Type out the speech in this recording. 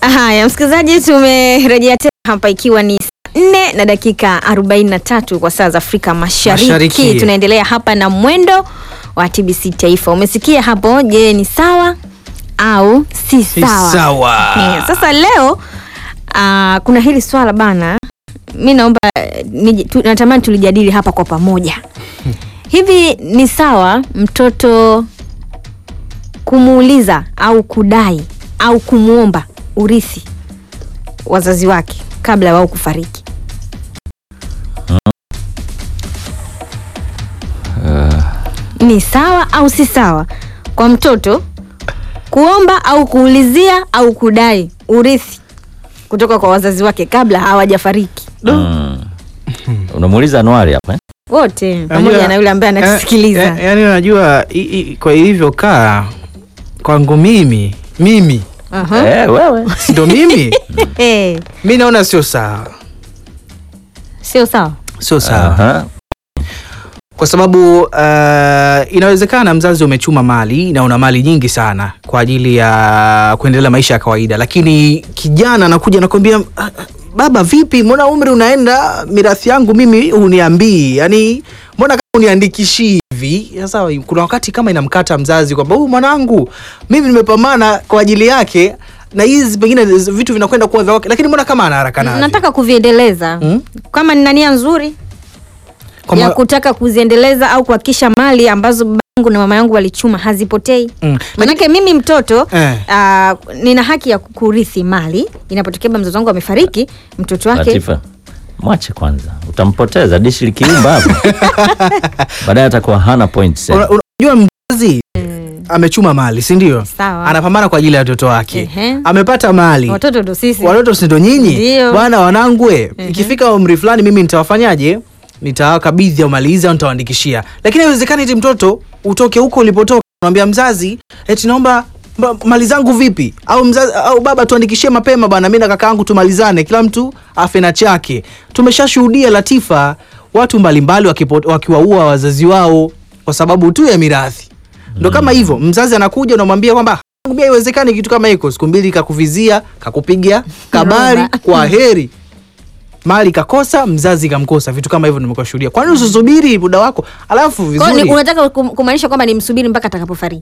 Haya, msikilizaji, tumerejea tena hapa ikiwa ni saa nne na dakika 43 kwa saa za Afrika Mashariki. Mashariki. Tunaendelea hapa na mwendo wa TBC Taifa. Umesikia hapo, je, ni sawa au si Si sawa? sawa. Eh, sasa leo ah, kuna hili swala bana, mi naomba eh, nije- tu, natamani tulijadili hapa kwa pamoja. Hivi ni sawa mtoto kumuuliza au kudai au kumwomba urithi wazazi wake kabla ya wao kufariki? Ni sawa au si sawa kwa mtoto kuomba au kuulizia au kudai urithi kutoka kwa wazazi wake kabla hawajafariki Mm. Unamuuliza Anuari hapa eh? wote, pamoja Unajua, na yule ambaye anatusikiliza. eh, eh, yaani unajua i- i- kwa ilivyokaa kwangu mimi mimi Aha. Eh, wewe. si ndo mimi Eh, mi naona sio sawa sio sawa. sio sawa Aha. kwa sababu uh, inawezekana mzazi umechuma mali na una mali nyingi sana kwa ajili ya kuendelea maisha ya kawaida lakini kijana anakuja anakwambia "Ah, ah, baba vipi mbona umri unaenda mirathi yangu mimi uniambii yani mbona kama uniandikishii hivi sasa kuna wakati kama inamkata mzazi kwamba huyu mwanangu mimi nimepambana kwa ajili yake na hizi pengine vitu vinakwenda kuwa vya wake lakini mbona kama ana haraka navyo Nataka kuviendeleza Mm. kama nina nia nzuri Kwamba- ya kutaka kuziendeleza au kuhakikisha mali ambazo baba yangu na mama yangu walichuma hazipotei. Mm. Manake mimi mtoto Eh. ah, nina haki ya kurithi mali inapotokea baba mzazi wangu amefariki, mtoto wake Latifa, mwache kwanza, utampoteza dishi likiumba hapo, baadaye atakuwa hana points. Una- unajua mzazi amechuma mali si ndio Sawa. anapambana kwa ajili ya watoto wake Ehe. amepata mali watoto ndo sisi. watoto si ndo nyinyi Ndio. bwana wanangwe Ehe. ikifika umri fulani mimi nitawafanyaje nitawakabidhi au mali hizi au nitawaandikishia lakini haiwezekani eti mtoto utoke huko ulipotoka unamwambia mzazi eti naomba mba- mali zangu vipi au mzazi, au baba tuandikishie mapema bwana mi na kaka yangu tumalizane kila mtu afe na chake tumeshashuhudia latifa watu mbalimbali wakipo- wakiwaua wazazi wao kwa sababu tu ya mirathi ndo kama hivyo mzazi anakuja unamwambia kwamba "Mbia haiwezekani kitu kama hiko siku mbili kakuvizia kakupiga kabari Roba. kwa heri mali kakosa mzazi kamkosa vitu kama hivyo nimekuwa shuhudia kwani usisubiri muda wako alafu Kwa hiyo vizuri ni- unataka kum- kumaanisha kwamba nimsubiri mpaka atakapofariki.